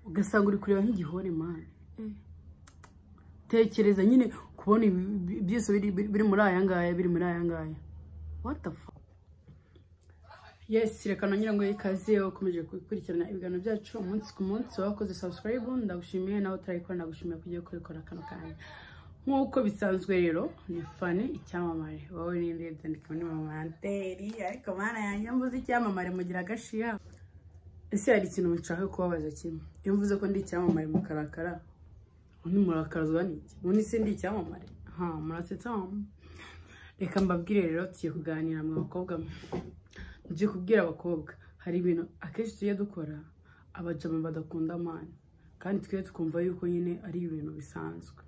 ugasanga uri kureba nk'igihore mani tekereza nyine kubona ibi byose biri muri aya ngaya biri muri aya ngaya wata yesi reka nongere ngo ikaze ukomeje gukurikirana ibiganiro byacu umunsi ku munsi wakoze sabusikarayibu ndagushimiye nawe utarayikora ndagushimiye kugiye kubikora kano kanya nk'uko bisanzwe rero ni fani icyamamare wowe n'indi byandika muri mamanteri ariko mana yanjye mvuze icyamamare mugira agashiya ese hari ikintu nshaka kubabaza kimwe iyo mvuze ko ndi icyamamare mukarakara undi murakazwa n'iki ubundi se ndi icyamamare ha murasetsa reka mbabwire rero tugiye kuganira mu bakobwa tugiye kubwira abakobwa hari ibintu akenshi tujya dukora abajama badakunda amani kandi twe tukumva yuko nyine ari ibintu bisanzwe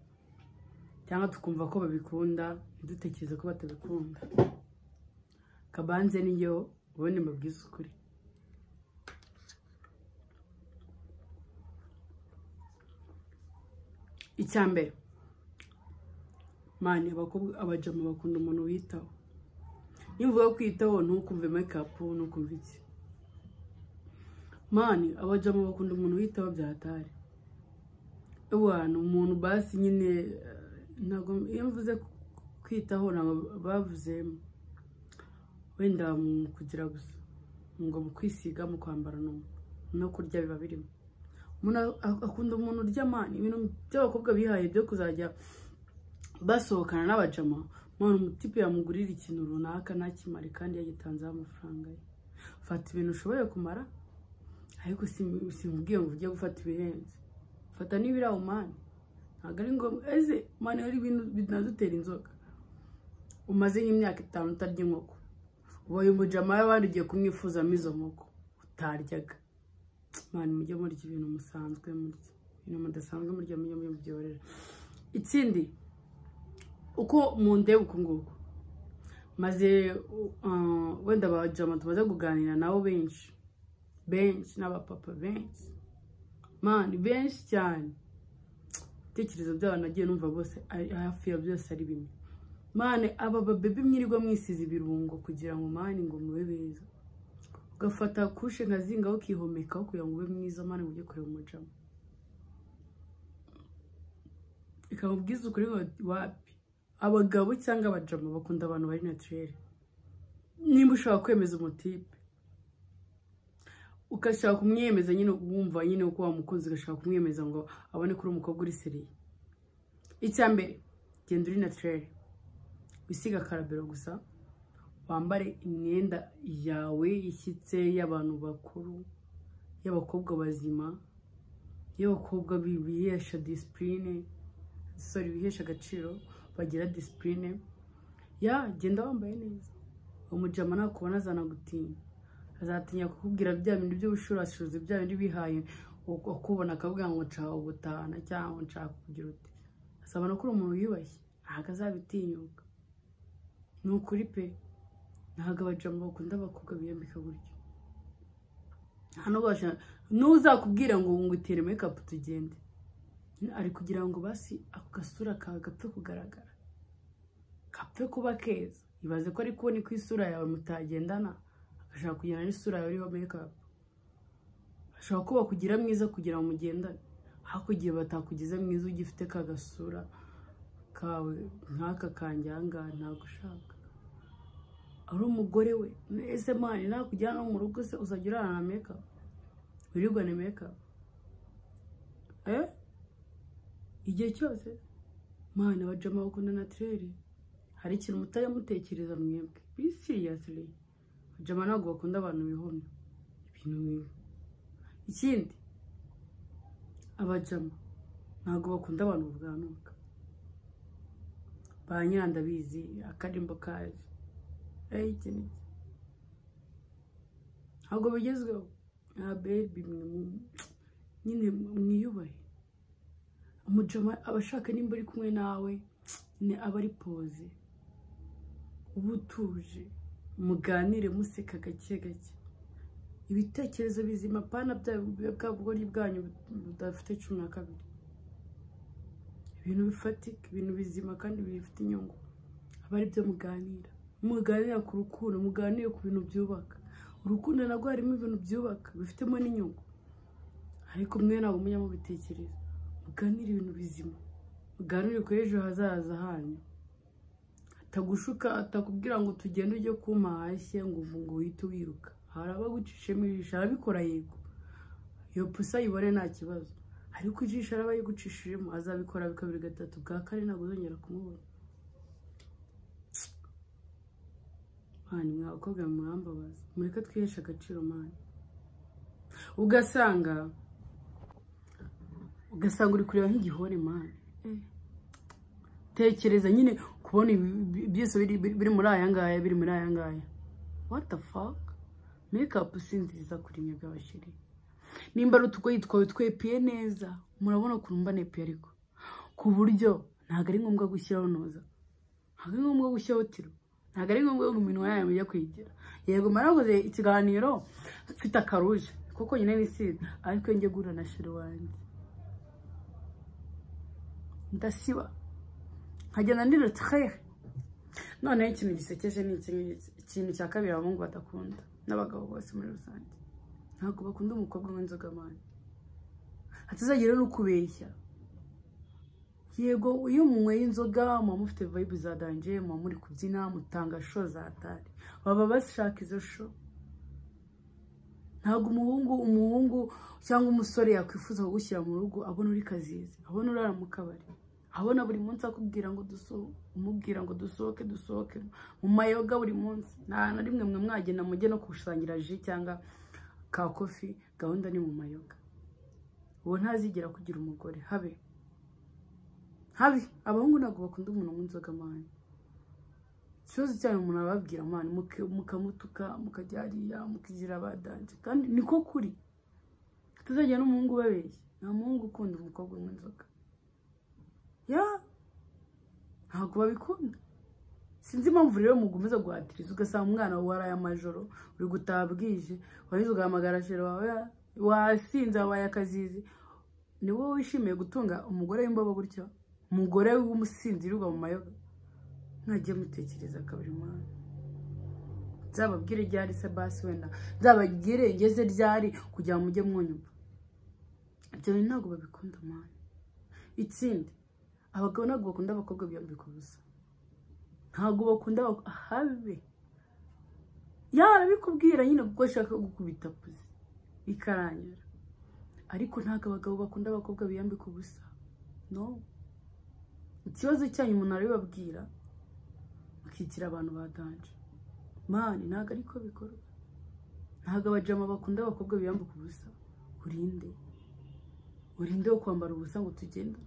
cyangwa tukumva ko babikunda ntidutekereze ko batabikunda kabanze niyo ubundi mbabwize ukuri icya mbere mani abajama bakunda umuntu witaho niba uvuga kwitaho ntukumve mekapu ntukumve iki mani abajama bakunda umuntu witaho byatari abantu umuntu basi nyine ntabwo iyo mvuze kwitaho ntabwo bavuze wenda mu kugira gusa ngo mu kwisiga mu kwambara no kurya biba birimo umuntu akunda umuntu urya mani ibintu by'abakobwa bihaye byo kuzajya basohokana n'abajama mpamvu umutipe yamugurira ikintu runaka ntakimare kandi yagitanzeho amafaranga ye fata ibintu ushoboye kumara ariko sinkubwiye ngo ujye gufata ibihenze fata n'ibirawu mani ntabwo ari ngombwa ese mani hari ibintu binadutera inzoga umaze nk'imyaka itanu utarya inkoko ubaye umujama y'abandi ugiye kumwifuzamo izo nkoko utaryaga mani mujye murya ibintu musanzwe murya ibintu mudasanzwe murya mujye mubyorera ikindi uko mu ndeba uku nguku maze wenda abajama tumaze kuganira nabo benshi benshi n'abapapa benshi mani benshi cyane ibitekerezo by'abantu nagiye numva bose hafi ya byose ari bimwe mani aba babebi mwirirwa mwisize ibirungo kugira ngo mani ngo mube beza ugafata kushe nkazingaho ukihomekaho kugira ngo ube mwiza mani ujye kureba umujama ikamubwiza ukuri wapi abagabo cyangwa abajama bakunda abantu bari natirere nimba ushaka kwemeza umutipe ugashaka kumwemeza nyine wumva nyine uko wamukunze ugashaka kumwemeza ngo abone ko uri umukobwa uri seriye icya mbere genda uri natirere wisiga akarabero gusa wambare imyenda yawe ishyitse y'abantu bakuru y'abakobwa bazima y'abakobwa bihesha disipurine sori bihesha agaciro bagira disipurine ya genda wambaye neza umujama nakubona azanagutinya azatinya kukubwira bya bintu by'ubushurashuzi bya bindi bihaye akubona akavuga ngo nshaka gutahana cyangwa nshaka kugira uti asabana ko uri umuntu wiyubashye ntabwo azabitinyuka ni ukuri pe ntabwo abajama bakunda abakobwa biyambika gutyo hano basha n'uzakubwira ngo ngutere mekapu tugende ari kugira ngo basi ako gasura kawe gapfe kugaragara gapfe kuba keza ibaze ko ari kubona ko isura yawe mutagendana agashaka kugenda n'isura yawe iriho mekapu ashobora kuba kugira mwiza kugira ngo mugendane ariko igihe batakugize mwiza ugifite ka gasura kawe nk'aka kanjyanga ntabwo ushaka ari umugore we ese mani nakujyana mu rugo se uzajya urarana na mekapu wirirwane mekapu eee igihe cyose mwana abajama bakunda natirere hari ikintu mutajya mutekereza mwebwe be siriyasiri abajama ntabwo bakunda abantu bihomye ibintu bibi ikindi abajama ntabwo bakunda abantu babwanuka ba nyirandabizi akarimbo kaje eyi iki ni iki ntabwo bigezweho nka bebi nyine mwiyubahe umujama aba ashaka nimba uri kumwe nawe aba ari poze uba utuje muganire museka gake gake ibitekerezo bizima pana bwa bugori bwanyu budafite cumi na kabiri ibintu bifatika ibintu bizima kandi bifite inyungu aba aribyo muganira muganira ku rukundo muganire ku bintu byubaka urukundo nabwo harimo ibintu byubaka bifitemo n'inyungu ariko mwe ntabwo mujya mubitekereza muganire ibintu bizima muganire ku ejo hazaza hanyu atagushuka atakubwira ngo tugende ujye kumahashye ngo ngo uhite wiruka hari abagucishemo ijisho arabikora yego iyo pusa ayibone nta kibazo ariko ijisho araba yigucishijemo azabikora kabiri gatatu bwa kane ntabwo uzongera kumubona mani mwakobwa murambabaza mureke twiheshe agaciro mani ugasanga ugasanga uri kureba nk'igihore mani tekereza nyine kubona byose biri muri aya ngaya biri muri aya ngaya what the fuck mekapu si nziza kuri mwe by'abashyiri nimba ari utugoyi twawe twepeye neza murabona ukuntu mba nepeye ariko ku buryo ntabwo ari ngombwa gushyiraho noza ntabwo ari ngombwa gushyiraho tiro ntabwo ari ngombwa ngo iminwa yayo mujya kwigira yego mwarakoze ikiganiro mfite akaruje kuko nyine ni sida ariko njye gura na shiri wanjye ndasiba nkagenda ndira turehe noneho ikintu gisekeje ni ikintu cya kabiri abahungu badakunda n'abagabo bose muri rusange ntabwo bakunda umukobwa w'inzoga mani hatazagira n'ukubeshya yego iyo munyweye inzoga muba mufite vayibu za danje muba muri kubyina mutanga sho za tari baba bashaka izo sho ntabwo umuhungu umuhungu cyangwa umusore yakwifuza kugushyira mu rugo abona uri kazizi abona urara mu kabari abona buri munsi akubwira ngo dusohoke umubwira ngo dusohoke dusohoke mu mayoga buri munsi nta na rimwe mwe mwagenda mujye no kusangira ji cyangwa ka kofi gahunda ni mu mayoga uwo ntazigera kugira umugore habe habe abahungu ntabwo bakunda umuntu w'inzoga amahane ikibazo cyanyu umuntu ababwira amahane mukamutuka mukajya hariya mukigira abadanje kandi niko kuri tutazajya n'umuhungu ubabeshya nta muhungu ukunda umukobwa w'inzoga ya ntabwo babikunda sinzi impamvu rero mugumiza guhatiriza ugasanga umwana waraye amajoro uri gutaha bwije wahize ugahamagara shero wawe wasinze wabaye akazizi ni wowe wishimiye gutunga umugore w'imbobo gutyo umugore w'umusinzi wirirwa mu mayoga mwajye mutekereza kabiri mwana nzababwire ryari se basi wenda nzabagire ngeze ryari kugira ngo mujye mwunyumva ibyo bintu ntabwo babikunda mwana ikindi abagabo ntabwo bakunda abakobwa biyambika ubusa ntabwo bakunda habe yarabikubwira nyine kuko ashaka gukubita pusi bikarangira ariko ntabwo abagabo bakunda abakobwa biyambika ubusa no ikibazo cyanyu umuntu arabibabwira bakigira abantu badanje mani ntabwo ariko bikorwa ntabwo abajama bakunda abakobwa biyambika ubusa urinde urinde wo kwambara ubusa ngo tugende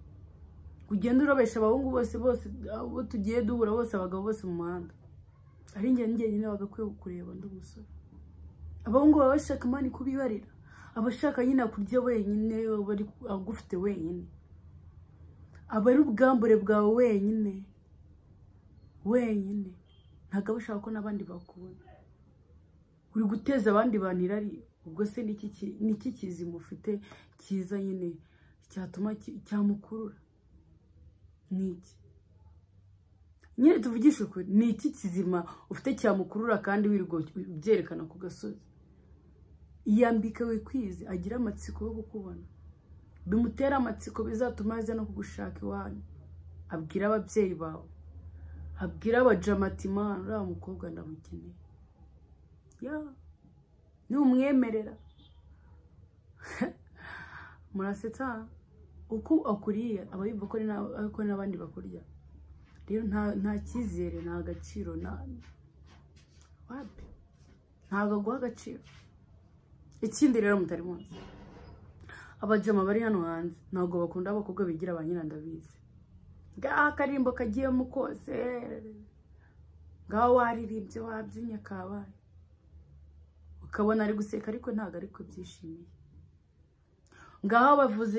ugenda urabesha abahungu bose bose abo tugiye duhura bose abagabo bose mu muhanda ari ingendo njyenyine bagakwiye kureba undi musore abahungu baba bashaka imana kubibarira abashaka nyine kurya wenyine agufite wenyine aba ari ubwambure bwawe wenyine wenyine ntabwo aba ashaka ko n'abandi bakubona uri guteza abandi bantu irari ubwo se ni iki kizima ufite cyiza nyine cyatuma cyamukurura ni iki nyine tuvugishe ukuri ni iki kizima ufite cyamukurura kandi wirirwa ubyerekana ku gasozi iyambika wikwize agira amatsiko yo kukubona bimutera amatsiko bizatuma aza no kugushaka iwanyu abwira ababyeyi bawe abwira abajamatimana uriya mukobwa ndamukeneye ya numwemerera murasetsa uko akuriye aba yumva ko n'abandi bakurya rero nta cyizere nta gaciro ntabwo aguha agaciro ikindi rero mutari munsi abajama bari hano hanze ntabwo bakunda abakobwa bigira ba ndabizi ngaho akarimbo kagiyemo kose ngaho waririmbye wabyinye kabaye ukabona ari guseka ariko ntabwo ari kubyishimiye ngaho bavuze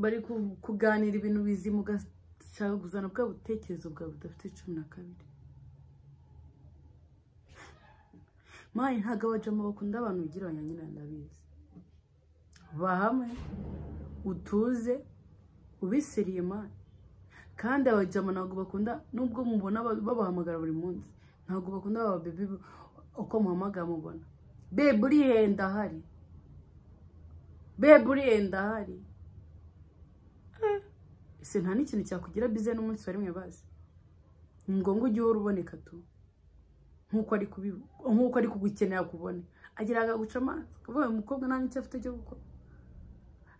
bari kuganira ibintu bizima ugashaka kuzana bwa butekerezo bwawe budafite cumi na kabiri mayi ntabwo abajama bakunda abantu bigira abanyanyina ndabizi bahamwe utuze ubisiriye mayi kandi abajama ntabwo bakunda nubwo mubona babahamagara buri munsi ntabwo bakunda ababebe uko muhamagara mubona bebe urihenda ahari bebe uriye ndahari ese nta n'ikintu cyakugira bize n'umunsi wa rimwe bazi ni ngombwa ujye uhora uboneka tu nk'uko ari kubi- nk'uko ari kugukenera kubone agira agaguca amazi akavuga ngo umukobwa nta n'icyo afite cyo gukora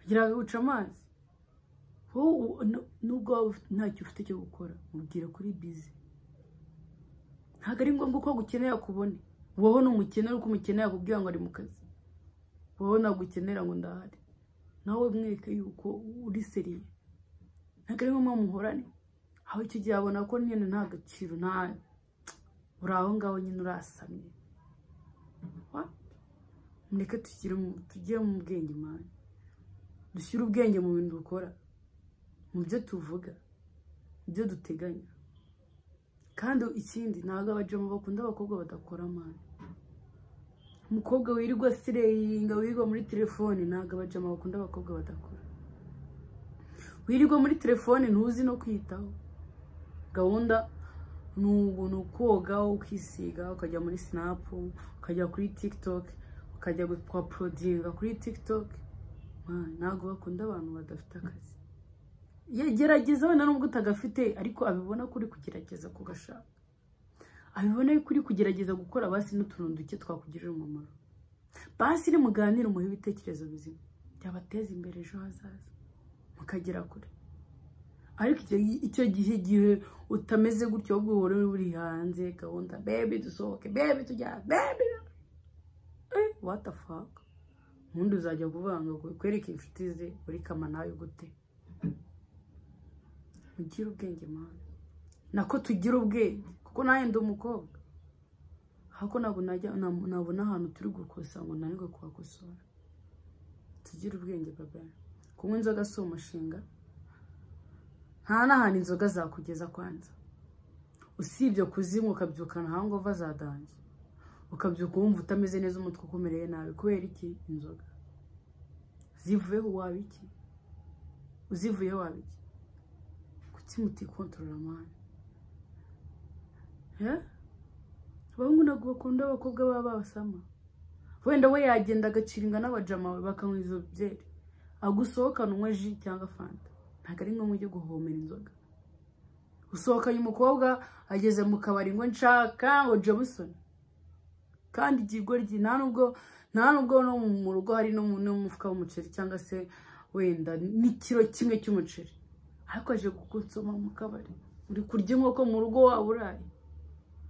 agira agaguca amazi wowe u- nu- nubwo waba ufite- ntacyo ufite cyo gukora mubwira kuri bize ntabwo ari ngombwa ko agukenera kubone wowe ni umukene uko umukenera akubwira ngo ari mu kazi wowe ntabwo ukenera ngo ndahari nawe mweke yuko uri seriye ntabwo ari ngombwa muhorane aho icyo gihe abona ko nyine nta gaciro nta uri aho ngaho nyine urasamye Wa? mureke tugire mu- tujye mu bwenge mwana dushyire ubwenge mu bintu dukora mu byo tuvuga mu byo duteganya kandi ikindi ntabwo abajama bakunda abakobwa badakora amani umukobwa wirirwa sireyinga wirirwa muri telefone ntabwo abajama bakunda abakobwa badakora wirirwa muri telefone ntuzi no kwitaho gahunda ni ubu ni ukoga ukisiga ukajya muri sinapu ukajya kuri tikitoke ukajya kwa porodinga kuri tikitoke Man, ntabwo bakunda abantu badafite akazi gerageza wenda nubwo utagafite ariko abibona ko uri kugerageza kugashaka abibona ko uri kugerageza gukora basi n'utuntu duke twakugirira umumaro basi ni muganire umuhe ibitekerezo bizima byabateza imbere ejo hazaza mukagera kure ariko icyo gi- icyo gihe igihe utameze gutyo ahubwo uhora uri hanze gahunda bebi dusohoke bebi tujya bebi eh what the fuck ubundi uzajya kuvuga ngo kwereke inshuti ze uri kama nawe gute mugire ubwenge mwana nako tugira ubwenge kuko nanjye ndi umukobwa ahako ntabwo najya nta- nabona ahantu turi gukosa ngo nanirwe kuhakosora tugire ubwenge baba kunywa inzoga si umushinga nta n'ahantu inzoga zakugeza kwanza usibye kuzinywa ukabyukana hangova zadanje ukabyuka wumva utameze neza umutwe ukomereye nabi kubera iki inzoga zivuyeho waba iki uzivuyeho waba iki kuki mutikontorora mwana Eh? abahungu ntabwo bakunda abakobwa baba babasama wenda we yagenda agaciringa n'abajama we bakanywa izo byeri agusohokana unywa ji cyangwa fanta ntabwo ari ngombwa ujye guhomera inzoga usohokanye umukobwa ageze mu kabari ngo nshaka ngo jameson kandi igihe igoryi nta nubwo nta nubwo no mu rugo hari no mu- no mu mufuka w'umuceri cyangwa se wenda n'ikiro kimwe cy'umuceri ariko aje kugutsoma mu kabari uri kurya inkoko mu rugo waba uraye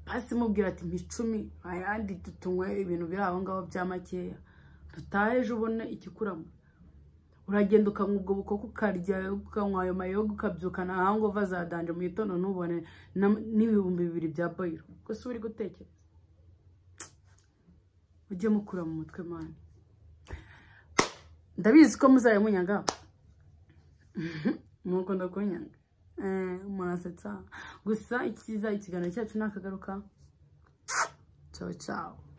basi mubwira ati mpicumi ayandi tutunywe ibintu biri aho ngaho bya makeya dutahe ejo ubone ikikuramo uragenda ukanywa ubwo bukoko ukarya ukanywa ayo mayoga ukabyukana ahangova zadanje mu gitondo ntubone na- n'ibihumbi bibiri bya boyiro gusa uba uri gutekereza mujye mukura mu mutwe mani ndabizi ko muzajya munyaga mukunda kunyanga Eh, murasetsa gusa ikiza ikiganiro cyacu nakagaruka ciao ciao